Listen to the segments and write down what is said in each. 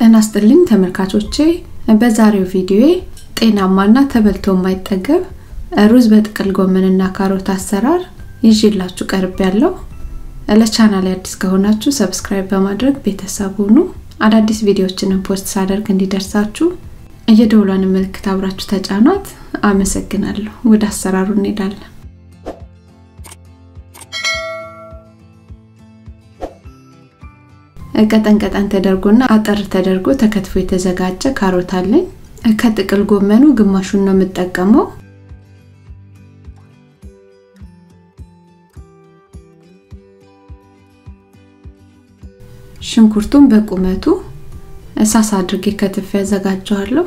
ጤና ይስጥልኝ ተመልካቾቼ በዛሬው ቪዲዮ ጤናማና ተበልቶ የማይጠገብ ሩዝ በጥቅል ጎመንና ካሮት አሰራር ይዤላችሁ ቀርብ ያለው ለቻናል አዲስ ከሆናችሁ ሰብስክራይብ በማድረግ ቤተሰብ ሁኑ አዳዲስ ቪዲዮዎችንን ፖስት ሳደርግ እንዲደርሳችሁ የደውሏን ምልክት አብራችሁ ተጫኗት አመሰግናለሁ ወደ አሰራሩ እንሄዳለን ቀጠን ቀጠን ተደርጎና አጠር ተደርጎ ተከትፎ የተዘጋጀ ካሮት አለኝ ከጥቅል ጎመኑ ግማሹን ነው የምጠቀመው ሽንኩርቱን በቁመቱ እሳስ አድርጌ ከትፌ ያዘጋጀዋለሁ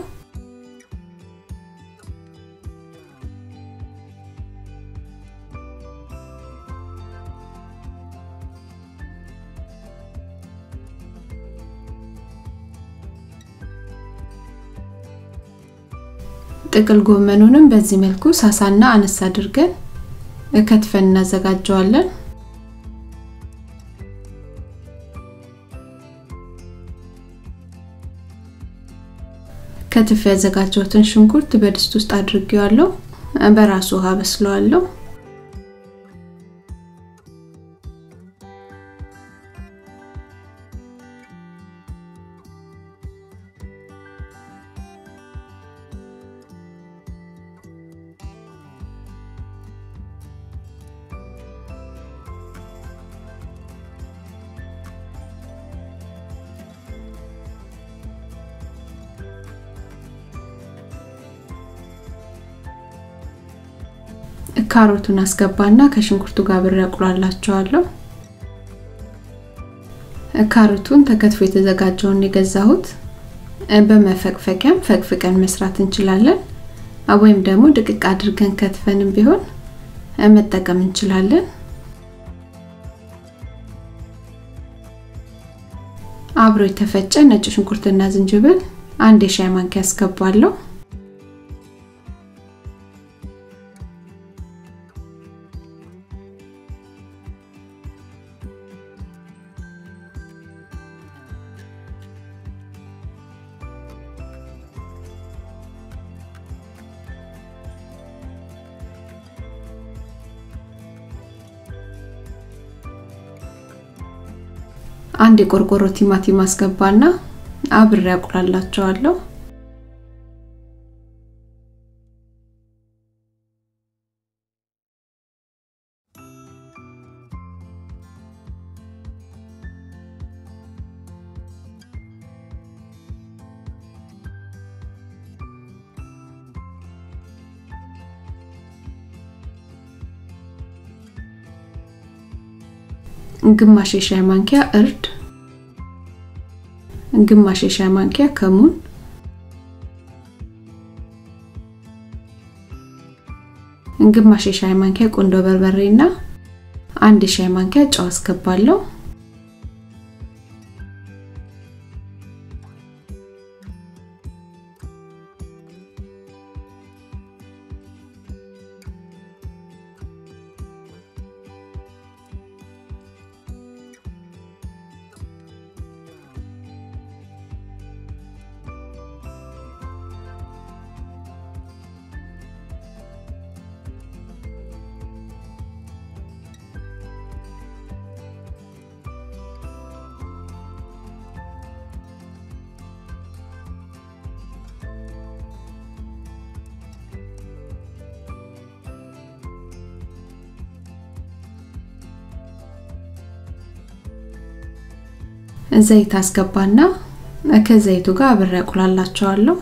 ጥቅል ጎመኑንም በዚህ መልኩ ሳሳና አነስ አድርገን ከትፈን እናዘጋጀዋለን ከትፍ ያዘጋጀሁትን ሽንኩርት በድስት ውስጥ አድርጌዋለሁ በራሱ ውሃ በስለዋለሁ ካሮቱን አስገባና ከሽንኩርቱ ጋር ብሬ አቁላላቸዋለሁ ካሮቱን ተከትፎ የተዘጋጀውን የገዛሁት በመፈቅፈቂያም ፈቅፍቀን መስራት እንችላለን ወይም ደግሞ ድቅቅ አድርገን ከትፈንም ቢሆን መጠቀም እንችላለን አብሮ የተፈጨ ነጭ ሽንኩርትና ዝንጅብል አንድ የሻይ ማንኪያ አስገባለሁ አንድ የቆርቆሮ ቲማቲም አስገባና አብሬ አቁላላቸዋለሁ ግማሽ የሻይ ማንኪያ እርድ ግማሽ የሻይ ማንኪያ ከሙን ግማሽ የሻይ ማንኪያ ቁንዶ በርበሬ እና አንድ የሻይ ማንኪያ ጨው አስገባለሁ ዘይት አስገባና ከዘይቱ ጋር አብሬ አቁላላቸዋለሁ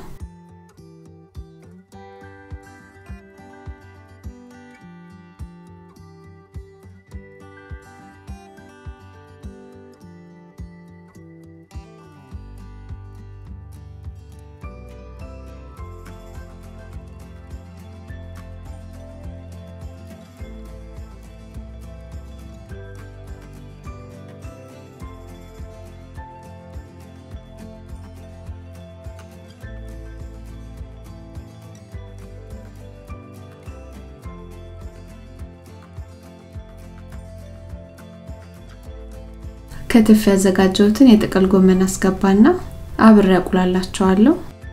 ከትፍ ያዘጋጀሁትን የጥቅል ጎመን አስገባና አብሬ አቁላላቸዋለሁ።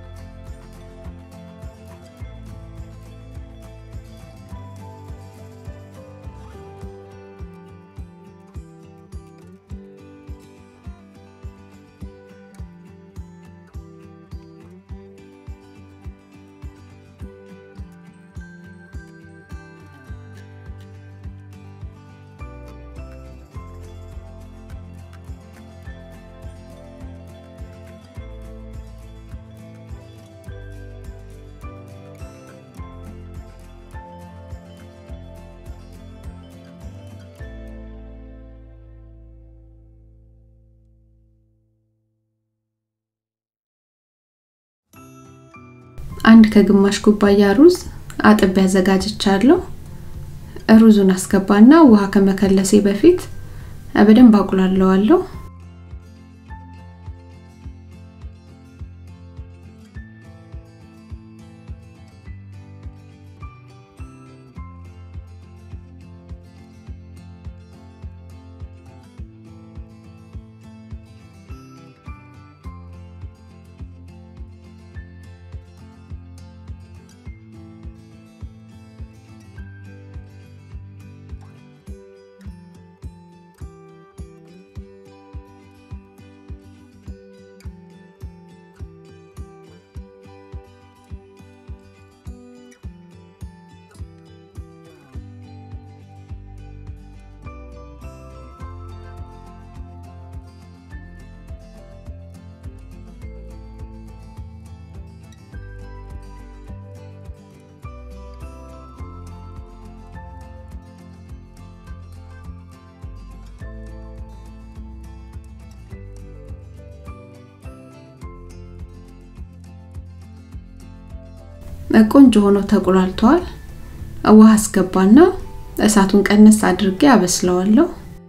አንድ ከግማሽ ኩባያ ሩዝ አጥቤ አዘጋጅቻለሁ። ሩዙን አስገባና ውሃ ከመከለሴ በፊት በደንብ አቁላለዋለሁ። ቆንጆ ሆኖ ተቁላልተዋል። ውሃ አስገባና እሳቱን ቀነስ አድርጌ አበስለዋለሁ።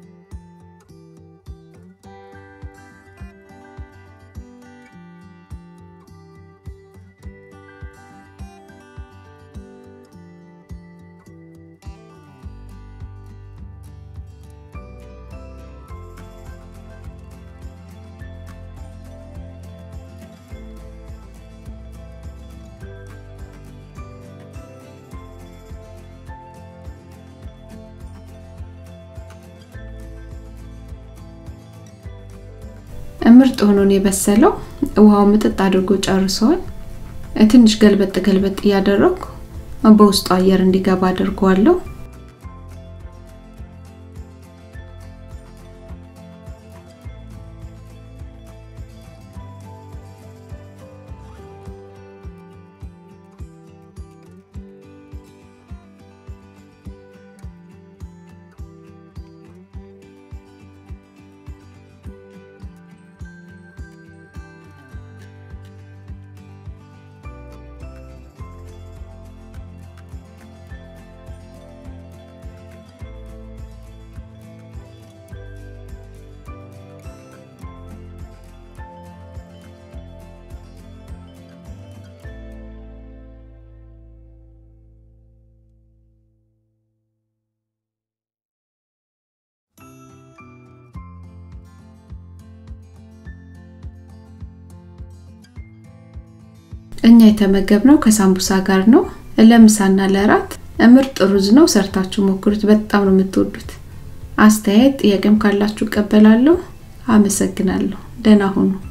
ምርጥ ሆኖ ነው የበሰለው። ውሃው ምጥጥ አድርጎ ጨርሰዋል። ትንሽ ገልበጥ ገልበጥ እያደረኩ በውስጡ አየር እንዲገባ አድርገዋለሁ። እኛ የተመገብነው ከሳምቡሳ ጋር ነው። ለምሳና ለራት ምርጥ ሩዝ ነው። ሰርታችሁ ሞክሩት። በጣም ነው የምትወዱት። አስተያየት ጥያቄም ካላችሁ እቀበላለሁ። አመሰግናለሁ። ደህና ሁኑ።